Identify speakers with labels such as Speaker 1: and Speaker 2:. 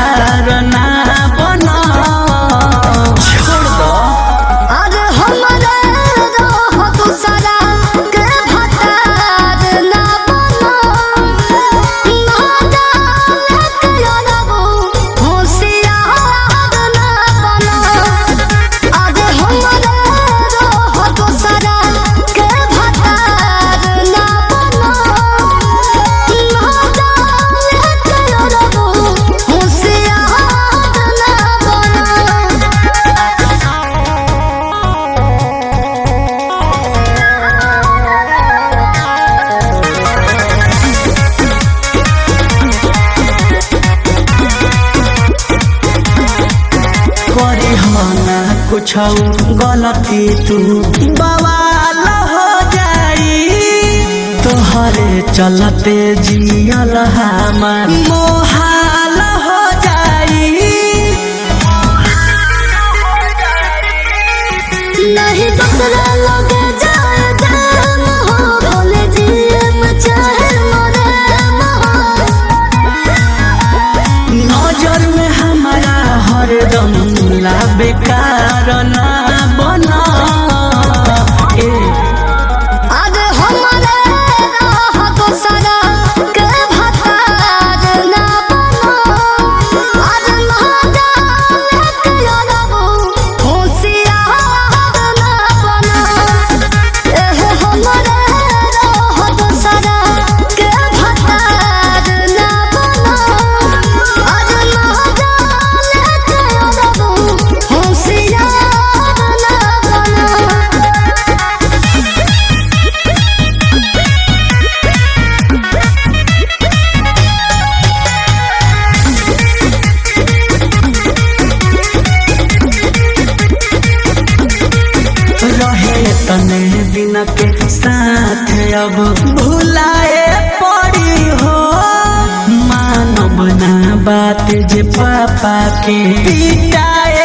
Speaker 1: बेकार ना बना छोड़ दो
Speaker 2: अरे हमरे रह दूसरा के भतार ना बनो ना जाने के अरबो होशियार ना बनो अरे हमरे रह दूसरा के भतार ना बनो ना जाने के अरबो होशियार ना बनो
Speaker 1: करे हो ना कुछ गलती तू बवाल हो जाई तोहरे चलते जियल हमार मोहाल हो जाई
Speaker 2: नहीं दूसरा लगे जाए जाम हो भोले जियम चाहे मरे महो
Speaker 1: नजर में हमारा हरदम ला बेकार ना बना ए
Speaker 2: आज हमारे राह दूसरा के भतार ना बनो आज ना जाने के अरबो होशियार ना बनो एह हमारे राह दूसरा के भतार ना बनो आज ना जाने के अरबो होशियार ना बनो
Speaker 1: रहे तने दिन के साथ अब भुलाए पड़ी हो मानव ना बात जे पापा के पिटाए